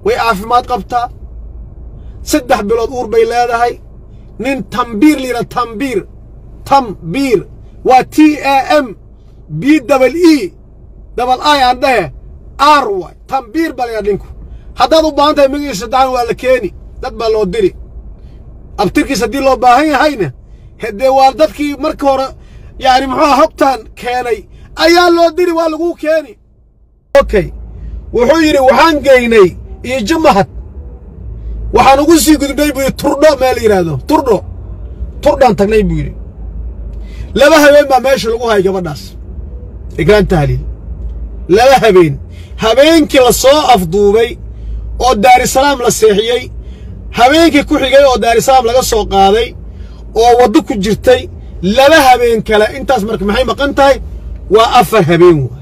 way caafimaad qabtaa saddex bilood uur bay leedahay nin tambiir layidhaha tambiir tambiir waa t a m b dabal e dabal i aan dhehe r waay tambiir baa layidhaha ninku haddaad u baahan tahay magiisa dacan waa la keeni dad baa loo diri abtirkiis haddii loo baahan yahayna haddee waa dadkii marka hore yacni muxuuha hogtaan keenay ayaa loo diri waa laguu keeni okay wuxuu yidhi waxaan geynay iyo jumahad waxaan ugu sii gudubnay buu yidhi turdho meel yidhaahdo turdho turdhaan tagnay buu yidhi laba habeen baa meesha lagu hayay gabadhaas igraan tahliil laba habeen habeenkii la soo afduubay oo daarisalaam la seexiyey habeenkii ku xigay oo daarisalaam laga soo qaaday oo waddo ku jirtay laba habeen kale intaas marka maxay maqan tahay waa afar habeen waay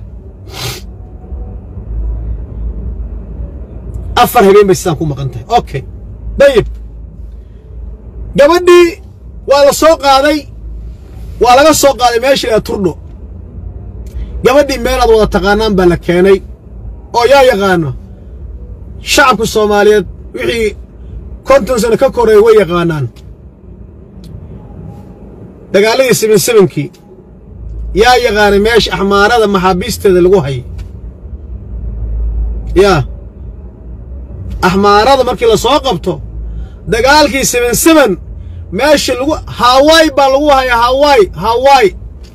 afar habeen bay sidaan ku maqan tahay okay dayib gabadhii waa la soo qaaday waa laga soo qaaday meesha ilaa turdho gabadhii meel aad wada taqaanaan baa la keenay oo yaa yaqaano shacabka soomaaliyeed wixii konton sano ka koreeya way yaqaanaan dagaaladii seben sebenkii yaa yaqaanay meesha axmaarada maxaabiisteeda lagu hayay yaa axmaarada markii la soo qabto dagaalkii seben seben meesha lagu hawaii baa lagu hayay hawaii hawaii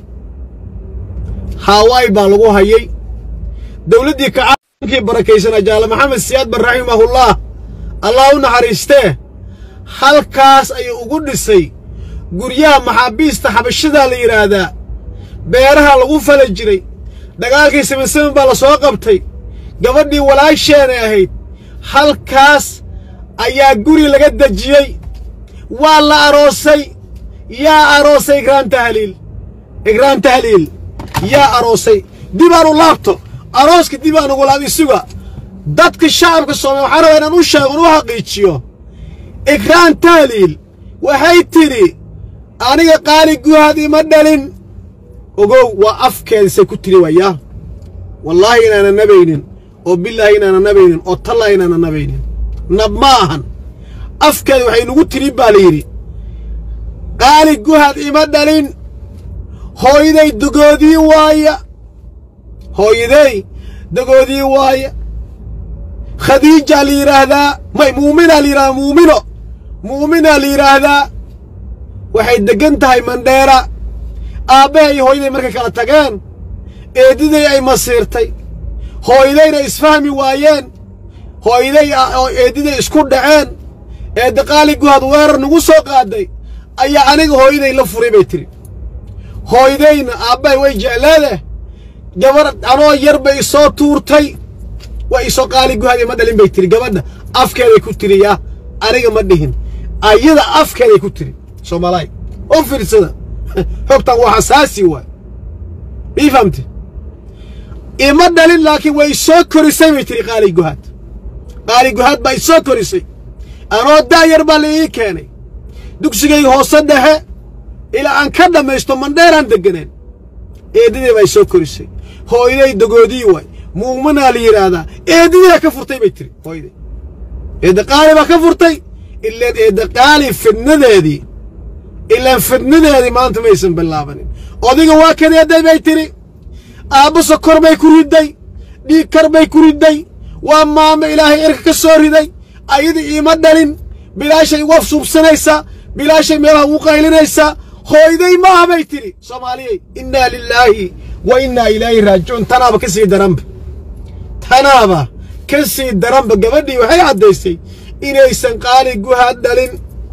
hawaii baa lagu hayay dowladdii kacaankii barakaysanaa jaale maxamed siyaad bar raximahullah allah u naxariistee halkaas ayuu ugu dhisay guryaha maxaabiista xabashadaa la yidhaahdaa beeraha lagu fala jiray dagaalkii seben seben baa la soo qabtay gabadhii walaasheenay ahayd halkaas ayaa guri laga dejiyey waa la aroosay yaa aroosay igraan tahliil igraan tahliil yaa aroosay dib aan u laabto arooska dib aan ugu laab isuga dadka shacabka soomaaliya waxaan rabaa inaan u sheego in u xaqiijiyo igraan tahliil waxay tidhi aniga qaali guhaad ima dhalin ogow waa afkeedisay ku tidhi waayaa wallaahi inaana nabaynin oo bilaahi inaana nabaynin oo tallaahi inaana nabaynin nab ma ahan afkeeda waxay nugu tidhi baa la yidhi qaali guhaad ima dhalin hooyaday dogoodii waaya hooyaday dogoodii waaya khadiijaa la yidhaahdaa may muuminaa la yidhahdaa muumino muuminaa la yidhaahdaa waxay deggan tahay mandheera aabbahay iyo hooyaday markay kala tageen eeddiday ay masiirtay hooyadayna isfahmi waayeen hooyaday oo eeddiday isku dhaceen eedda qaali guhaad weerar nagu soo qaaday ayaa aniga hooyaday la furay bay tidhi hooyadayna aabbahay way jecleedeh gabar anoo yar bay isoo tuurtay way isoo qaali guhaad ima dhalin bay tidhi gabadha afkeeday ku tidhi yaa aniga ma dhihin ayada afkeeday ku tidhi soomaalaay oo fiirsada xogtan waa xasaasi waay mii fahamte ima dhalin laakiin way soo korisay bay tidhi qaali guhaad qaali guhaad baa isoo korisay anoo daayar baa la ii keenay dugsigayga hoose dhexe ilaa aan ka dhammaysto mandheeraan degganeen eeddadii baa isoo korisay hooyaday dogoodii waay muuminaa la yidhaahdaa eeddadiibaa ka furtay bay tiri hooyaday eedda qaali baa ka furtay ilaan eedda qaali fidnadeedii ilaan fidnadeedii maanta maysan bilaabanin odiga waa kadeeday bay tidhi aabba sokor bay ku ridday dhiig kar bay ku ridday waa maamo ilaahay erka ka soo riday ayada iima dhalin bilaashay uga suubsanaysaa bilaashay meelaha ugu qaylinaysaa hooyday maaha bay tidhi soomaaliyey innaa lilaahi wa innaa ilaahi raajicuun tanaaba ka sii daranba tanaaba ka sii daranba gabadhii waxay caddaysay inaysan qaali guhaad dhalin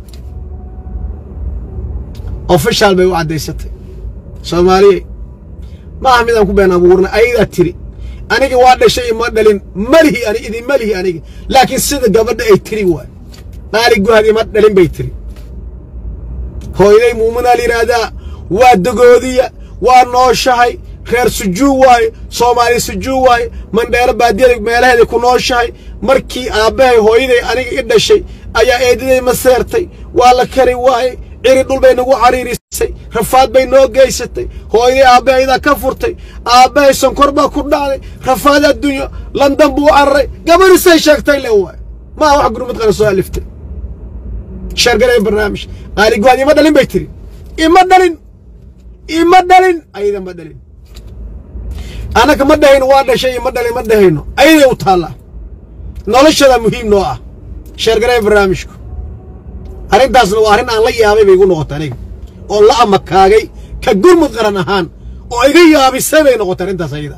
ofishaal bay u caddaysatay soomaaliyey maaha midaan ku been abuurnay ayadaa tiri aniga waa dhashay ima dhalin malihi ani idinma lihi aniga laakiin sida gabadha ay tiri waay qaali guhaad ima dhalin bay tiri hooyaday muuminaa la yidhaahdaa waa dogoodiya waa nooshahay reer sujuu waaye soomaali sujuu waaye mandheero baadiyada meelaheeday ku nooshahay markii aabbahay hooyaday aniga i dhashay ayaa eedaday ma seertay waa la kari waaye ciri dhul bay nagu cariirisay rafaad bay noo geysatay hooyaday aabbahayadaa ka furtay aabbahay sonkor baa ku dhacday rafaad adduunyo landan buu cararay gabadhisay sheegtay le waay ma aha wax gurmud qaran soo aliftay sheergaraya barnaamij qaaligoad ima dhalin bay tiri ima dhalin ima dhalin ayada ma dhalin annaka ma dhahayno waa dhashay ima dhalin ma dhahayno ayaday u taallaa noloshada muhiim noo ah sheergaraya barnaamijku arrintaasna waa arrin aan la yaabay bay igu noqotay aniga oo la amakaagay ka gurmud qaran ahaan oo iga yaabisay bay noqotay arrintaas ayada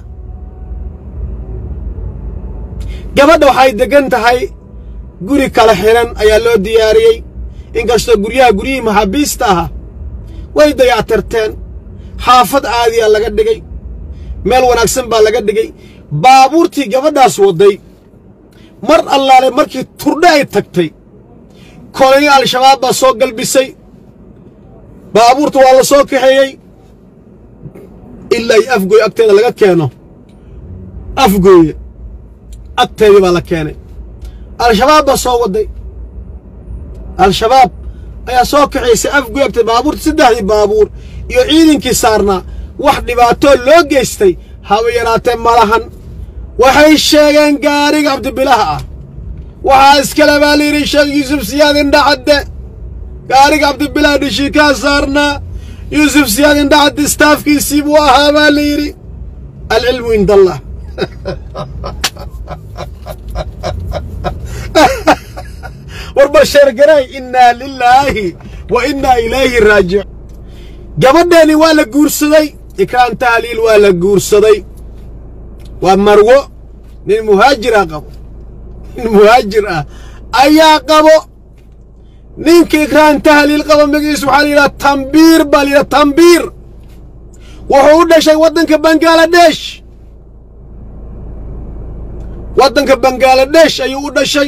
gabadha waxay deggan tahay guri kala xihan ayaa loo diyaariyey inkastoo guryaha guryihii maxaabiista ahaa way dayactirteen xaafad caadiya laga dhigay meel wanaagsan baa laga dhigay baabuurtii gabadhaas wadday mar allaale markii turdhe ay tagtay kolonyo al-shabaab baa soo galbisay baabuurta waa la soo kaxeeyey ilaa iyo afgooye agteeda laga keeno afgooye agteedii baa la keenay al-shabaab baa soo wadday al-shabaab ayaa soo kaxaysay afgooye agteeda baabuurta saddexdii baabuur iyo ciidankii saarnaa wax dhibaatoo loo geystay haba yaraatee malahan waxay sheegeen gaariga cabdibilaha ah waxaa iskale baa layidhi sheekh yuusuf siyaad indhacadde gaariga cabdibilaha dhishiikaa saarnaa yuusuf siyaad indhacadde istaafkiisii buu ahaa baa la yidhi alcilmu cind allah warba sheergaray innaa lilaahi wa innaa ilayhi raajic gabadheeni waa la guursaday ikraan tahliil waa la guursaday waa marwo nin muhaajira qabo nin muhaajir ah ayaa qabo ninka ikraan tahliil qabo magaciisu waxaa la yidhaha tambiir baa la yidhaha tambiir wuxuu u dhashay waddanka bangaladesh waddanka bangaladesh ayuu u dhashay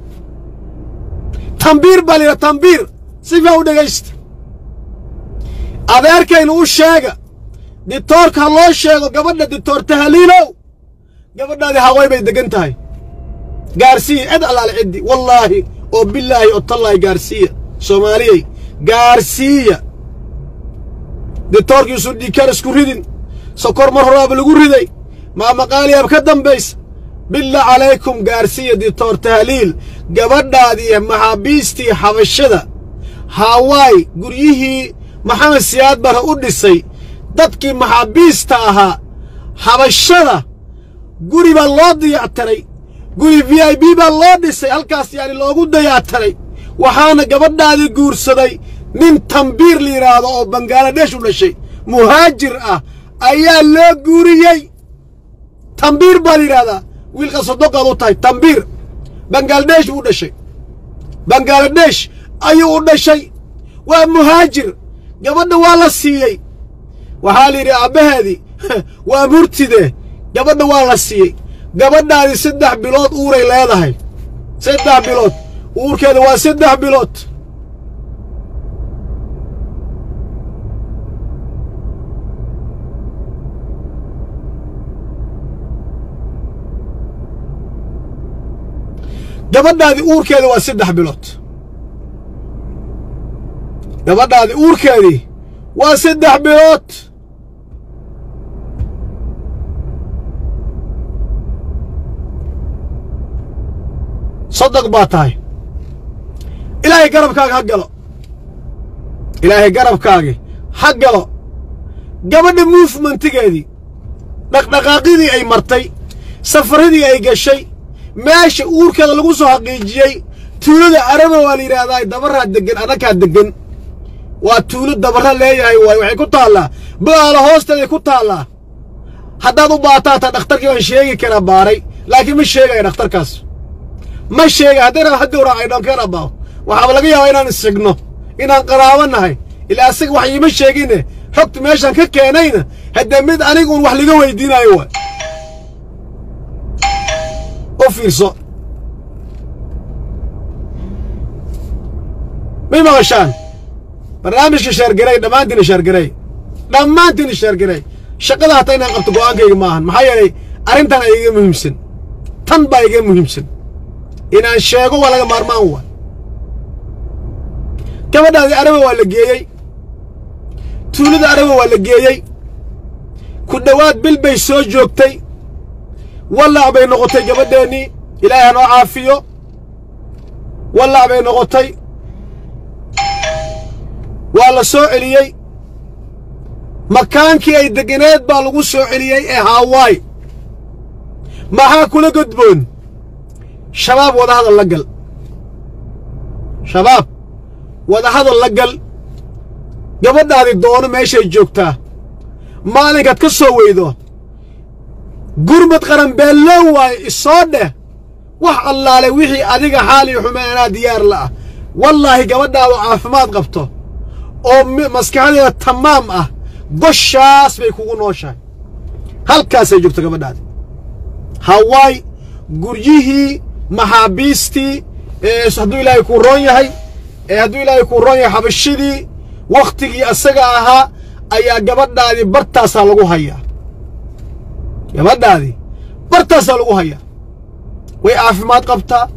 tambiir baa la yidhaha tambiir si fiican u dhegaysta adeerkaynu u sheega ditoorka ha loo sheego gabadha ditoor tahliilow gabadhaadii haway bay deggan tahay gaarsiiya cid allaale ciddi wallaahi oo bilaahi oo tallaahi gaarsiiya soomaaliyey gaarsiiya ditoorkiisu dhiikaan isku ridin sokor mar horaaba lagu riday maamaqaaliyaab ka dambaysa billah calaykum gaarsiiya ditoor tahliil gabadhaadiiyo maxaabiistii xabashada hawaay guryihii maxamed siyaad bara u dhisay dadkii maxaabiista ahaa xabashada guri baa loo dayactaray guri v i b baa loo dhisay halkaas yaani loogu dayactaray waxaana gabadhaadii guursaday nin tambiir la yidhaahdo oo bangaladesh u dhashay muhaajir ah ayaa loo guuriyey tambiir baa la yidhahdaa wiilka sodoqaad u tahay tambiir bangaladesh buu u dhashay bangaladesh ayuu u dhashay waa muhaajir gabadha waa la siiyey waxaa la yidhi aabbaheedii waa murtide gabadha waa la siiyey gabadhaadii saddex bilood uuray leedahay saddex bilood uurkeeda waa saddex bilood gabadhaadii uurkeeda waa saddex bilood gabadhaadii uurkeedii waa saddex bilood soddog baa tahay ilaahay garabkaaga ha galo ilaahay garabkaagi ha galo gabadha muufmentigeedii dhaqdhaqaaqidii ay martay safaradii ay gashay meesha uurkeeda lagu soo xaqiijiyey tuulada araba waa la yidhaahdaa dabaraa deggan annakaa deggan waa tuulo dabara leeyahay waay waxay ku taallaa ba'aala hoosteeday ku taallaa haddaad u baataataa dhakhtarkii baan sheegi karaa baaray laakiin ma sheegaya dhakhtarkaas ma sheegay haddayna ha gowraa ay dhonkeen abbaaw waxaaba laga yaabaa inaan issigno inaan qaraabo nahay ilaa asaga wax iima sheegine xogta meeshaan ka keenayna haddee mid aniguun wax liga weydiinayo waay u fiirso may maqashaan barnaamijka sheergaray dhammaantiina sheergaray dhammaantiina sheergaray shaqada hataa inaan qabto go'aankayga ma ahan maxaa yeelay arrintan ay iga muhiimsan tan baa iga muhiimsan inaan sheego waa laga maarmaan waa gabadhaadii araba waa la geeyey tuulada araba waa la geeyey ku dhowaad bil bay soo joogtay wallaac bay noqotay gabadheennii ilaahay hanoo caafiyo wallac bay noqotay waa la soo celiyey makaankii ay deganeed baa lagu soo celiyey ee haawaay maxaa kula godboon shabaab wadahadal la gal shabaab wadahadal la gal gabadhaadi doono meeshay joogtaa maalinkaad ka soo weydo gurmad qaran beellow waaye isoo dheh wax allaale wixii adiga xaaliyo xumeen anaa diyaar la'ah wallaahi gabadhaadu caafimaad qabto oo maskaxdeeda tamaam ah goshaas bay kugu nooshahay halkaasay joogto gabadhaadi hawaay guryihii maxaabiistii ee hadduu ilaahay kuu roon yahay ee hadduu ilaahay kuu roon yahay xabashidii wakhtigii asaga ahaa ayaa gabadhaadii bartaasaa lagu hayaa gabadhaadii bartaasaa lagu hayaa way caafimaad qabtaa